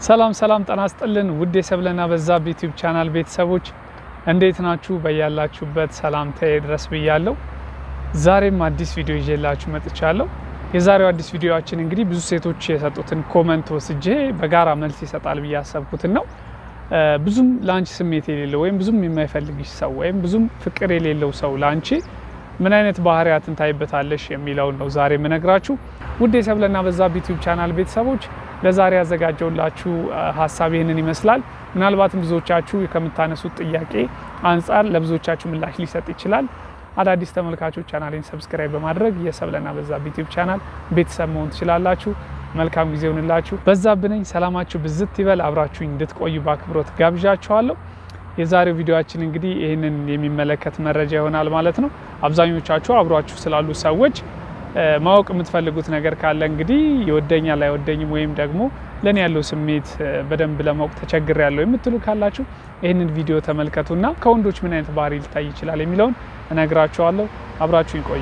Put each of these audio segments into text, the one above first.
ሰላም ሰላም ጤና ይስጥልን ውድ የሰብለና በዛብህ ዩቲዩብ ቻናል ቤተሰቦች እንዴት ናችሁ? በያላችሁበት ሰላምታዬ ድረስ ብያለሁ። ዛሬም አዲስ ቪዲዮ ይዤላችሁ መጥቻለሁ። የዛሬው አዲስ ቪዲዮችን እንግዲህ ብዙ ሴቶች የሰጡትን ኮመንት ወስጄ በጋራ መልስ ይሰጣል ብዬ ያሰብኩትን ነው። ብዙም ለአንቺ ስሜት የሌለው ወይም ብዙም የማይፈልግሽ ሰው ወይም ብዙም ፍቅር የሌለው ሰው ለአንቺ ምን አይነት ባህሪያትን ታይበታለሽ የሚለውን ነው ዛሬ የምነግራችሁ። ውድ የሰብለና በዛብህ ዩቲዩብ ቻናል ቤተሰቦች ለዛሬ ያዘጋጀውላችሁ ሀሳብ ይህንን ይመስላል። ምናልባትም ብዙዎቻችሁ ከምታነሱት ጥያቄ አንጻር ለብዙዎቻችሁ ምላሽ ሊሰጥ ይችላል። አዳዲስ ተመልካቾች ቻናሌን ሰብስክራይብ በማድረግ የሰብለና በዛብህ ዩቲዩብ ቻናል ቤተሰብ መሆን ትችላላችሁ። መልካም ጊዜ ይሆንላችሁ። በዛብህ ነኝ። ሰላማችሁ ብዝት ይበል። አብራችሁኝ እንድትቆዩ በአክብሮት ጋብዣችኋለሁ። የዛሬው ቪዲዮችን እንግዲህ ይህንን የሚመለከት መረጃ ይሆናል ማለት ነው። አብዛኞቻችሁ አብሯችሁ ስላሉ ሰዎች ማወቅ የምትፈልጉት ነገር ካለ እንግዲህ ይወደኛል አይወደኝም ወይም ደግሞ ለእኔ ያለው ስሜት በደንብ ለማወቅ ተቸግር ያለው የምትሉ ካላችሁ ይህንን ቪዲዮ ተመልከቱና ከወንዶች ምን አይነት ባህሪ ሊታይ ይችላል የሚለውን እነግራችኋለሁ። አብራችሁ ይቆዩ።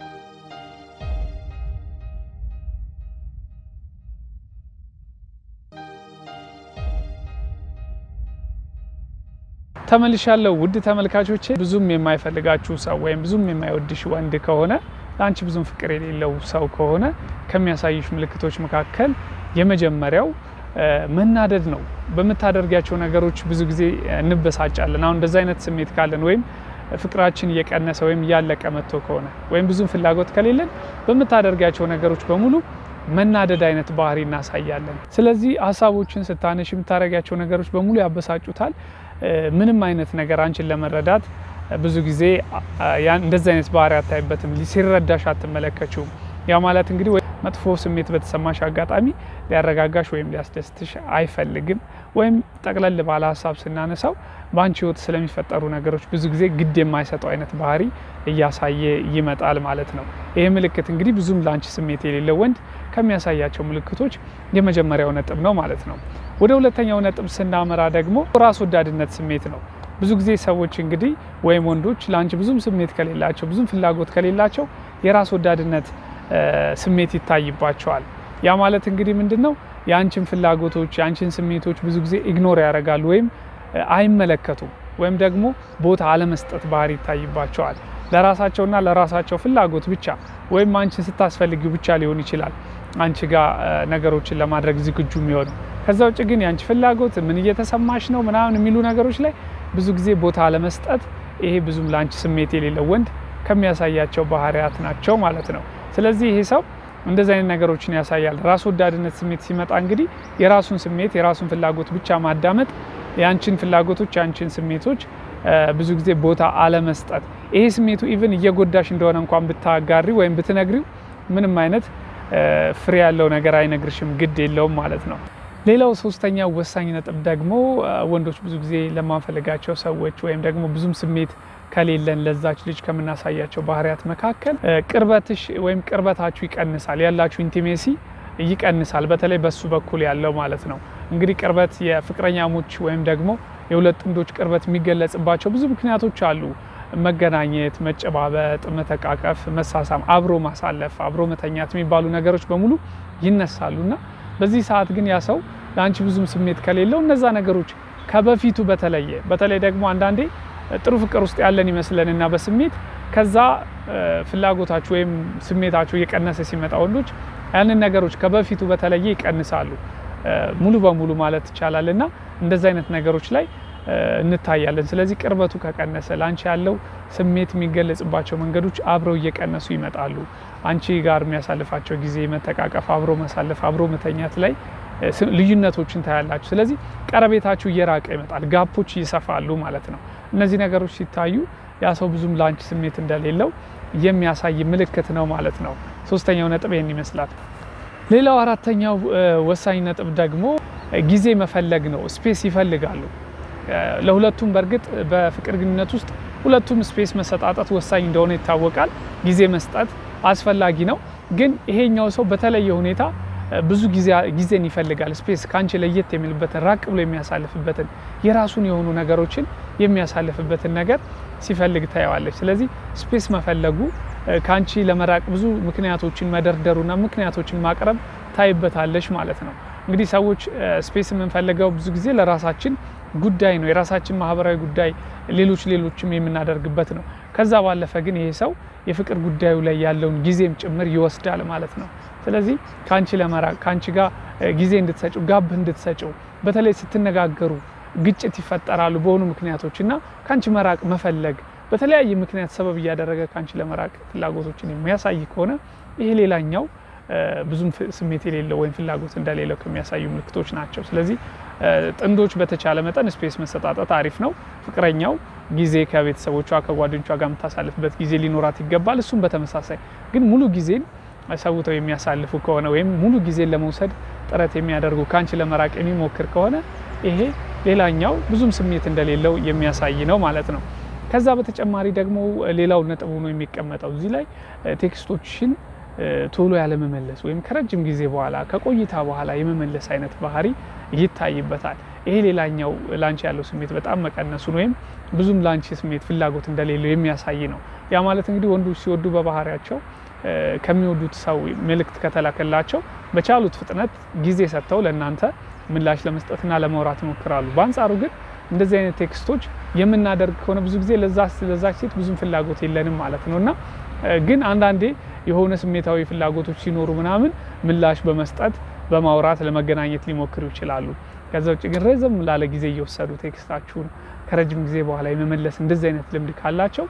ተመልሻለሁ ውድ ተመልካቾቼ። ብዙም የማይፈልጋችሁ ሰው ወይም ብዙም የማይወድሽ ወንድ ከሆነ ለአንቺ ብዙም ፍቅር የሌለው ሰው ከሆነ ከሚያሳይሽ ምልክቶች መካከል የመጀመሪያው መናደድ ነው። በምታደርጊያቸው ነገሮች ብዙ ጊዜ እንበሳጫለን። አሁን እንደዚ አይነት ስሜት ካለን ወይም ፍቅራችን እየቀነሰ ወይም እያለቀ መጥቶ ከሆነ ወይም ብዙም ፍላጎት ከሌለን በምታደርጊያቸው ነገሮች በሙሉ መናደድ አይነት ባህሪ እናሳያለን። ስለዚህ ሀሳቦችን ስታነሽ የምታደርጊያቸው ነገሮች በሙሉ ያበሳጩታል። ምንም አይነት ነገር አንቺን ለመረዳት ብዙ ጊዜ እንደዚህ አይነት ባህሪ አታይበትም። ሲረዳሽ አትመለከችውም። ያ ማለት እንግዲህ መጥፎ ስሜት በተሰማሽ አጋጣሚ ሊያረጋጋሽ ወይም ሊያስደስትሽ አይፈልግም። ወይም ጠቅለል ባለ ሀሳብ ስናነሳው በአንቺ ሕይወት ስለሚፈጠሩ ነገሮች ብዙ ጊዜ ግድ የማይሰጠው አይነት ባህሪ እያሳየ ይመጣል ማለት ነው። ይህ ምልክት እንግዲህ ብዙም ለአንቺ ስሜት የሌለው ወንድ ከሚያሳያቸው ምልክቶች የመጀመሪያው ነጥብ ነው ማለት ነው። ወደ ሁለተኛው ነጥብ ስናመራ ደግሞ ራስ ወዳድነት ስሜት ነው። ብዙ ጊዜ ሰዎች እንግዲህ ወይም ወንዶች ለአንቺ ብዙም ስሜት ከሌላቸው ብዙም ፍላጎት ከሌላቸው የራስ ወዳድነት ስሜት ይታይባቸዋል። ያ ማለት እንግዲህ ምንድን ነው? የአንቺን ፍላጎቶች የአንቺን ስሜቶች ብዙ ጊዜ ኢግኖር ያደርጋሉ ወይም አይመለከቱም ወይም ደግሞ ቦታ አለመስጠት ባህሪ ይታይባቸዋል። ለራሳቸውና ለራሳቸው ፍላጎት ብቻ ወይም አንቺን ስታስፈልጊው ብቻ ሊሆን ይችላል አንቺ ጋር ነገሮችን ለማድረግ ዝግጁ የሚሆነው። ከዛ ውጭ ግን የአንቺ ፍላጎት ምን እየተሰማሽ ነው ምናምን የሚሉ ነገሮች ላይ ብዙ ጊዜ ቦታ አለመስጠት፣ ይሄ ብዙም ለአንቺ ስሜት የሌለው ወንድ ከሚያሳያቸው ባህሪያት ናቸው ማለት ነው። ስለዚህ ይሄ ሰው እንደዚህ አይነት ነገሮችን ያሳያል። ራስ ወዳድነት ስሜት ሲመጣ እንግዲህ የራሱን ስሜት የራሱን ፍላጎት ብቻ ማዳመጥ፣ የአንቺን ፍላጎቶች የአንቺን ስሜቶች ብዙ ጊዜ ቦታ አለመስጠት። ይሄ ስሜቱ ኢቭን እየጎዳሽ እንደሆነ እንኳን ብታጋሪ ወይም ብትነግሪው ምንም አይነት ፍሬ ያለው ነገር አይነግርሽም፣ ግድ የለውም ማለት ነው። ሌላው ሶስተኛው ወሳኝ ነጥብ ደግሞ ወንዶች ብዙ ጊዜ ለማንፈልጋቸው ሰዎች ወይም ደግሞ ብዙም ስሜት ከሌለን ለዛች ልጅ ከምናሳያቸው ባህሪያት መካከል ቅርበትሽ ወይም ቅርበታችሁ ይቀንሳል፣ ያላችሁ ኢንቲሜሲ ይቀንሳል። በተለይ በሱ በኩል ያለው ማለት ነው። እንግዲህ ቅርበት የፍቅረኛሞች ወይም ደግሞ የሁለት ጥንዶች ቅርበት የሚገለጽባቸው ብዙ ምክንያቶች አሉ። መገናኘት፣ መጨባበጥ፣ መተቃቀፍ፣ መሳሳም፣ አብሮ ማሳለፍ፣ አብሮ መተኛት የሚባሉ ነገሮች በሙሉ ይነሳሉና በዚህ ሰዓት ግን ያ ሰው ለአንቺ ብዙም ስሜት ከሌለው እነዛ ነገሮች ከበፊቱ በተለየ በተለይ ደግሞ አንዳንዴ ጥሩ ፍቅር ውስጥ ያለን ይመስለንና በስሜት ከዛ ፍላጎታችሁ ወይም ስሜታችሁ እየቀነሰ ሲመጣ ወንዶች ያንን ነገሮች ከበፊቱ በተለየ ይቀንሳሉ ሙሉ በሙሉ ማለት ይቻላል። እና እንደዚህ አይነት ነገሮች ላይ እንታያለን። ስለዚህ ቅርበቱ ከቀነሰ ለአንቺ ያለው ስሜት የሚገለጽባቸው መንገዶች አብረው እየቀነሱ ይመጣሉ። አንቺ ጋር የሚያሳልፋቸው ጊዜ መተቃቀፍ፣ አብሮ ማሳለፍ፣ አብሮ መተኛት ላይ ልዩነቶችን ታያላችሁ። ስለዚህ ቀረቤታችሁ እየራቀ ይመጣል፣ ጋፖች ይሰፋሉ ማለት ነው። እነዚህ ነገሮች ሲታዩ ያ ሰው ብዙም ለአንቺ ስሜት እንደሌለው የሚያሳይ ምልክት ነው ማለት ነው። ሶስተኛው ነጥብ ይህን ይመስላል። ሌላው አራተኛው ወሳኝ ነጥብ ደግሞ ጊዜ መፈለግ ነው። ስፔስ ይፈልጋሉ። ለሁለቱም በእርግጥ በፍቅር ግንኙነት ውስጥ ሁለቱም ስፔስ መሰጣጠት ወሳኝ እንደሆነ ይታወቃል። ጊዜ መስጠት አስፈላጊ ነው። ግን ይሄኛው ሰው በተለየ ሁኔታ ብዙ ጊዜን ይፈልጋል። ስፔስ ከአንቺ ለየት የሚልበትን ራቅ ብሎ የሚያሳልፍበትን የራሱን የሆኑ ነገሮችን የሚያሳልፍበትን ነገር ሲፈልግ ታየዋለች። ስለዚህ ስፔስ መፈለጉ ከአንቺ ለመራቅ ብዙ ምክንያቶችን መደርደሩና ምክንያቶችን ማቅረብ ታይበታለች ማለት ነው። እንግዲህ ሰዎች ስፔስ የምንፈልገው ብዙ ጊዜ ለራሳችን ጉዳይ ነው፣ የራሳችን ማህበራዊ ጉዳይ፣ ሌሎች ሌሎችም የምናደርግበት ነው። ከዛ ባለፈ ግን ይሄ ሰው የፍቅር ጉዳዩ ላይ ያለውን ጊዜም ጭምር ይወስዳል ማለት ነው። ስለዚህ ከአንቺ ለመራቅ ከአንቺ ጋር ጊዜ እንድትሰጭው ጋብ እንድትሰጭው በተለይ ስትነጋገሩ ግጭት ይፈጠራሉ በሆኑ ምክንያቶች እና ከአንቺ መራቅ መፈለግ በተለያየ ምክንያት ሰበብ እያደረገ ከአንቺ ለመራቅ ፍላጎቶችን የሚያሳይ ከሆነ ይሄ ሌላኛው ብዙም ስሜት የሌለው ወይም ፍላጎት እንደሌለው ከሚያሳዩ ምልክቶች ናቸው። ስለዚህ ጥንዶች በተቻለ መጠን ስፔስ መሰጣጠት አሪፍ ነው። ፍቅረኛው ጊዜ ከቤተሰቦቿ ከጓደኞቿ ጋር የምታሳልፍበት ጊዜ ሊኖራት ይገባል። እሱም በተመሳሳይ ግን ሙሉ ጊዜን ሰውተው የሚያሳልፉ ከሆነ ወይም ሙሉ ጊዜን ለመውሰድ ጥረት የሚያደርጉ ከአንቺ ለመራቅ የሚሞክር ከሆነ ይሄ ሌላኛው ብዙም ስሜት እንደሌለው የሚያሳይ ነው ማለት ነው። ከዛ በተጨማሪ ደግሞ ሌላው ነጥብ ሆኖ የሚቀመጠው እዚህ ላይ ቴክስቶችን ቶሎ ያለመመለስ ወይም ከረጅም ጊዜ በኋላ ከቆይታ በኋላ የመመለስ አይነት ባህሪ ይታይበታል። ይሄ ሌላኛው ላንቺ ያለው ስሜት በጣም መቀነሱን ወይም ብዙም ላንቺ ስሜት ፍላጎት እንደሌለው የሚያሳይ ነው። ያ ማለት እንግዲህ ወንዶች ሲወዱ በባህሪያቸው ከሚወዱት ሰው መልእክት ከተላከላቸው በቻሉት ፍጥነት ጊዜ ሰጥተው ለእናንተ ምላሽ ለመስጠትና ለማውራት ይሞክራሉ። በአንጻሩ ግን እንደዚህ አይነት ቴክስቶች የምናደርግ ከሆነ ብዙ ጊዜ ለዛች ሴት ብዙም ፍላጎት የለንም ማለት ነው እና ግን አንዳንዴ የሆነ ስሜታዊ ፍላጎቶች ሲኖሩ ምናምን ምላሽ በመስጠት በማውራት ለመገናኘት ሊሞክሩ ይችላሉ። ከዛ ውጭ ግን ረዘም ላለ ጊዜ እየወሰዱ ቴክስታችሁን ከረጅም ጊዜ በኋላ የመመለስ እንደዚህ አይነት ልምድ ካላቸው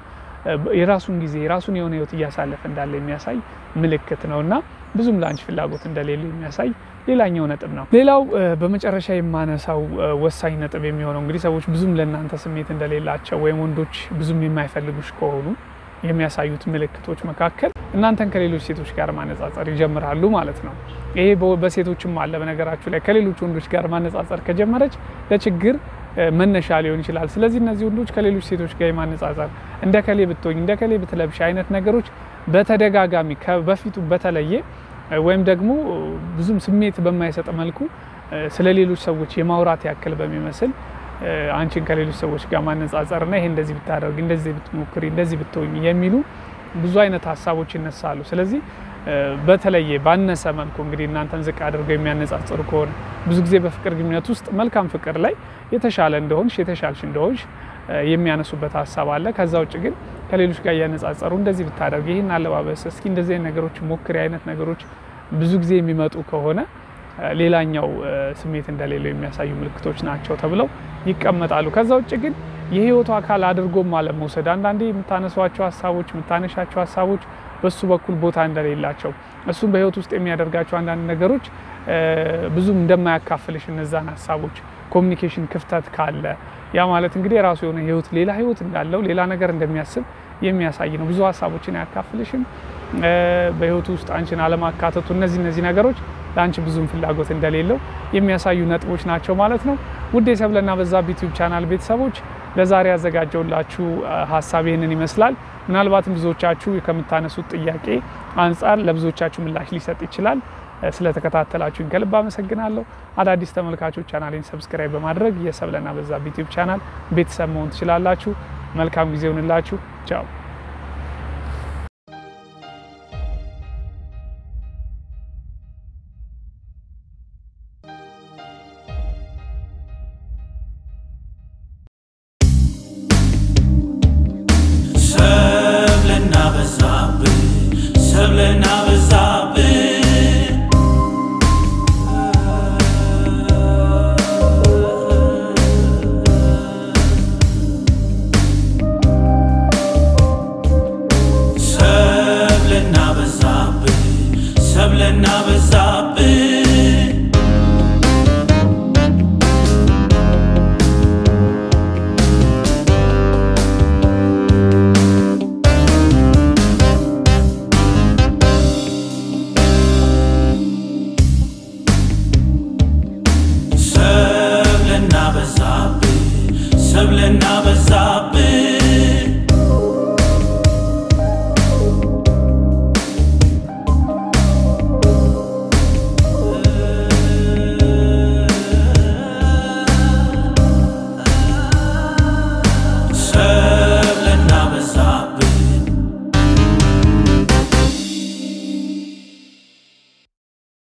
የራሱን ጊዜ የራሱን የሆነ ህይወት እያሳለፈ እንዳለ የሚያሳይ ምልክት ነው እና ብዙም ለአንቺ ፍላጎት እንደሌለ የሚያሳይ ሌላኛው ነጥብ ነው። ሌላው በመጨረሻ የማነሳው ወሳኝ ነጥብ የሚሆነው እንግዲህ ሰዎች ብዙም ለእናንተ ስሜት እንደሌላቸው ወይም ወንዶች ብዙም የማይፈልጉሽ ከሆኑ የሚያሳዩት ምልክቶች መካከል እናንተን ከሌሎች ሴቶች ጋር ማነጻጸር ይጀምራሉ ማለት ነው። ይሄ በሴቶችም አለ። በነገራችሁ ላይ ከሌሎች ወንዶች ጋር ማነጻጸር ከጀመረች ለችግር መነሻ ሊሆን ይችላል። ስለዚህ እነዚህ ወንዶች ከሌሎች ሴቶች ጋር የማነጻጸር እንደ ከሌ ብትሆኝ፣ እንደ ከሌ ብትለብሽ አይነት ነገሮች በተደጋጋሚ በፊቱ በተለየ ወይም ደግሞ ብዙም ስሜት በማይሰጥ መልኩ ስለ ሌሎች ሰዎች የማውራት ያክል በሚመስል አንቺን ከሌሎች ሰዎች ጋር ማነጻጸርና ይሄ እንደዚህ ብታደርግ፣ እንደዚህ ብትሞክሪ፣ እንደዚህ ብትሆኝ የሚሉ ብዙ አይነት ሀሳቦች ይነሳሉ። ስለዚህ በተለየ ባነሰ መልኩ እንግዲህ እናንተን ዝቅ አድርገው የሚያነጻጽሩ ከሆነ ብዙ ጊዜ በፍቅር ግንኙነት ውስጥ መልካም ፍቅር ላይ የተሻለ እንደሆንሽ የተሻልሽ እንደሆንሽ የሚያነሱበት ሀሳብ አለ። ከዛ ውጭ ግን ከሌሎች ጋር እያነጻጸሩ እንደዚህ ብታደርግ፣ ይህን አለባበስ፣ እስኪ እንደዚህ አይነት ነገሮች ሞክሪ አይነት ነገሮች ብዙ ጊዜ የሚመጡ ከሆነ ሌላኛው ስሜት እንደሌለው የሚያሳዩ ምልክቶች ናቸው ተብለው ይቀመጣሉ። ከዛ ውጭ ግን የህይወቱ አካል አድርጎም አለመውሰድ አንዳንዴ የምታነሷቸው ሀሳቦች የምታነሻቸው ሀሳቦች በሱ በኩል ቦታ እንደሌላቸው እሱም በህይወት ውስጥ የሚያደርጋቸው አንዳንድ ነገሮች ብዙም እንደማያካፍልሽ እነዛን ሀሳቦች ኮሚኒኬሽን ክፍተት ካለ ያ ማለት እንግዲህ የራሱ የሆነ ህይወት ሌላ ህይወት እንዳለው ሌላ ነገር እንደሚያስብ የሚያሳይ ነው። ብዙ ሀሳቦችን አያካፍልሽም። በህይወቱ ውስጥ አንቺን አለማካተቱ እነዚህ እነዚህ ነገሮች ለአንቺ ብዙም ፍላጎት እንደሌለው የሚያሳዩ ነጥቦች ናቸው ማለት ነው። ውድ የሰብለና በዛብህ ዩቲዩብ ቻናል ቤተሰቦች ለዛሬ ያዘጋጀውላችሁ ሀሳብ ይህንን ይመስላል። ምናልባትም ብዙዎቻችሁ ከምታነሱት ጥያቄ አንጻር ለብዙዎቻችሁ ምላሽ ሊሰጥ ይችላል። ስለተከታተላችሁኝ ከልብ አመሰግናለሁ። አዳዲስ ተመልካቾች ቻናሌን ሰብስክራይብ በማድረግ የሰብለና በዛብህ ዩቲዩብ ቻናል ቤተሰብ መሆን ትችላላችሁ። መልካም ጊዜ ይሁንላችሁ። ቻው